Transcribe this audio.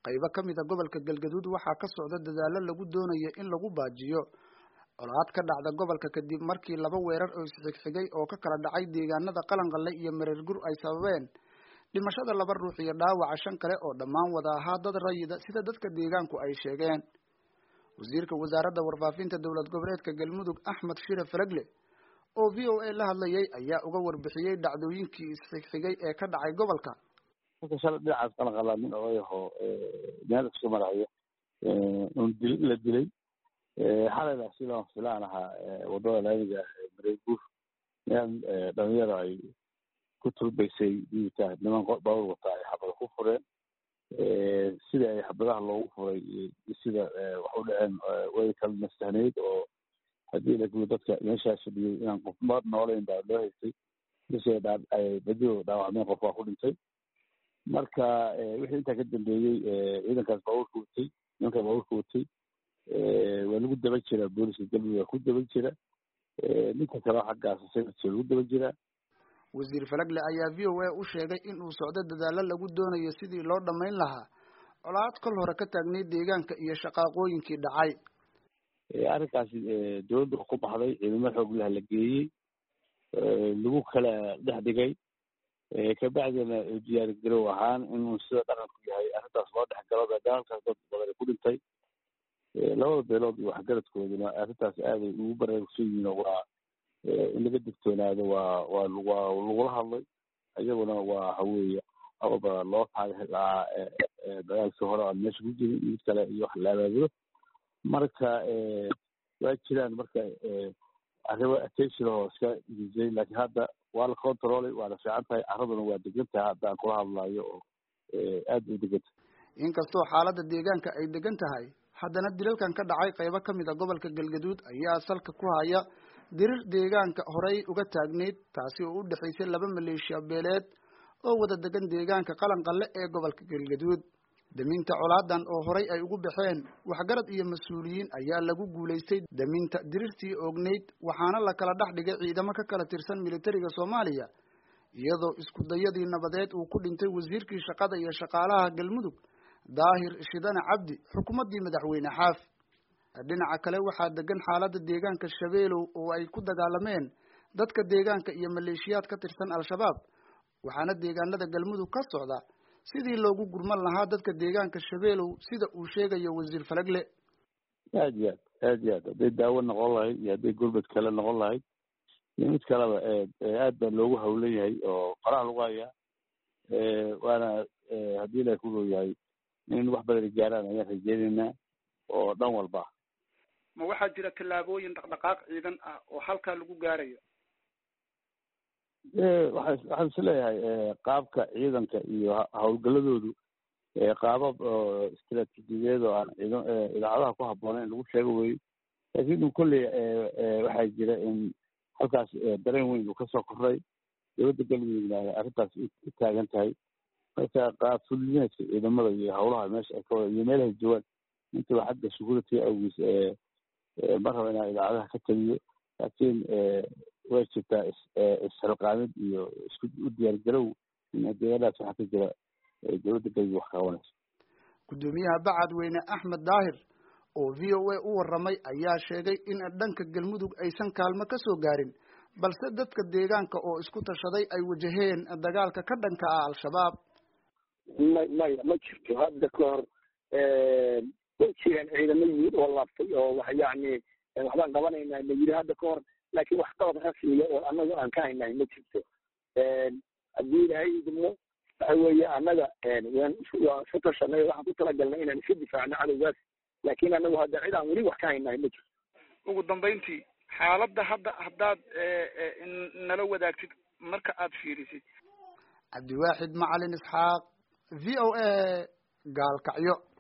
qaybo ka mid a gobolka galgaduud waxaa ka socda dadaallo lagu doonayo in lagu baajiyo colaad ka dhacda gobolka kadib markii laba weerar oo isxigxigay oo ka kala dhacay deegaanada qalanqalle iyo mareergur ay sababeen dhimashada laba ruux iyo dhaawaca shan kale oo dhammaan wada ahaa dad rayida sida dadka deegaanku ay sheegeen wasiirka wasaaradda warfaafinta dowlad goboleedka galmudug axmed shire falagle oo v o a la hadlayay ayaa uga warbixiyey dhacdooyinkii isxigxigay ee ka dhacay gobolka marka shalay dhinacaas qalanqalaa nin odayaho meel isku maraya un dil la dilay xalayna sidaan filaan ahaa wadada laamiga ah mareeguur meel dhalinyaro ay ku turbaysay diita niman baawur wataa ay xabada ku fureen sida ay xabadaha loogu furay sida wax u dhaceen way kala nastahneyd oo haddii lagu dadka meeshaas fadhiyey inaan qof ma noolayn baa loo haystay bise badiyo dhaawacmeen qof waa ku dhintay marka wixii intaa ka dambeeyey ciidankaas baabuurka watay nimanka baabuurka watay waa lagu daba jira booliska galmudug waa ku daba jira ninka kaleo xaggaas sayidka lagu daba jira wasiir falagle ayaa v o a u sheegay in uu socdo dadaallo lagu doonayo sidii loo dhammayn lahaa colaad kol hore ka taagnay deegaanka iyo shaqaaqooyinkii dhacay arrinkaasi dowladda ku baxday ciidamo xoog lah la geeyey lagu kala dhex dhigay kabacdina diyaari garow ahaan inuu sida dhaqanku yahay arrintaas loo dhex galo dagaalkaas dad badan ku dhintay labada beelood iyo waxgaradkooduna arrintaas aaday ugu baraarugsan yihiin oo waa in laga digtoonaado waa waa waa lagula hadlay iyaguna waa haweeye awalba loo taagay lahaa dagaalkii hore aan meesha ku jirin mid kale iyo wax la abaabulo marka waa jiraan marka arrimo attention oo iska disay laakiin hadda waa la controlay waa la fiican tahay carraduna waa degan tahay haddaan kula hadlayo oo aad u degan tahay inkastoo xaaladda deegaanka ay degan tahay haddana dilalkan ka dhacay qaybo ka mid a gobolka galgaduud ayaa salka ku haya dirir deegaanka horey uga taagneyd taasi oo u dhexaysay laba maleeshiya beeleed oo wada degan deegaanka qalanqalle ee gobolka galgaduud daminta colaadan oo horay ay ugu baxeen waxgarad iyo mas-uuliyiin ayaa lagu guulaystay daminta dirirtii oogneyd waxaana la kala dhex dhigay ciidamo ka kala tirsan militariga soomaaliya iyadoo isku dayadii nabadeed uu ku dhintay wasiirkii shaqada iyo shaqaalaha galmudug daahir shidane cabdi xukuumaddii madaxweyne xaaf dhinaca kale waxaa degan xaaladda deegaanka shabeelow oo ay ku dagaalameen dadka deegaanka iyo maleeshiyaad ka tirsan al-shabaab waxaana deegaanada galmudug ka socda sidii loogu gurman lahaa dadka deegaanka shabeelow sida uu sheegayo wasiir falagle aad iyo aad aad iyo aad hadday daawo noqon lahayd iyo hadday gurbad kale noqon lahayd iyo mid kaleba aad baa loogu hawlan yahay oo qoraha lagu hayaa waana haddii ilahi ku yahay in wax badan gaaraan ayaan rajeynaynaa oo dhan walba ma waxaa jira tallaabooyin dhaqdhaqaaq ciidan ah oo halkaa lagu gaarayo waa waxaan is leeyahay qaabka ciidanka iyo hawlgaladoodu qaabab oo istraatiijiyadeed oo aan ciidan idaacadaha ku habboonayn lagu sheego weyo laakiin un kolley waxaa jira in halkaas dareen weyn uu kasoo koray dowladda galmudugna arrintaas u taagan tahay marka qaab fulineedka ciidamada iyo hawlaha meesha ay ka wada iyo meelahay joogaan intaba xagga security awgiis ma raba inaan idaacadaha ka taliyo laakiin way jirtaa isxilqaamid iyo isku u diyaargarow in deegaanaas waxaa ka jira dowladda galmudug wax qabanayso guddoomiyaha bacadweyne axmed daahir oo v o a u warramay ayaa sheegay in dhanka galmudug aysan kaalmo ka soo gaarin balse dadka deegaanka oo isku tashaday ay wajaheen dagaalka ka dhanka ah al-shabaab ma maya ma jirto hadda ka hor way jireen ciidamo yimid oo laabtay oo wax yacni waxbaan qabanaynaa la yiri hadda ka hor laakiin wax qabad rasmiya oo annaga aan ka haynahay ma jirto haddii ilaahay idmo waxa weeye annaga waan waa isu tashanay waxaan ku talagalnay inaan iska difaacno cadowgaas laakiin annagu hadda cid aan weli wax ka haynahay ma jirto ugu dambayntii xaaladda hadda haddaad nala wadaagtid marka aad fiirisid cabdiwaaxid macalin isxaaq v o a gaalkacyo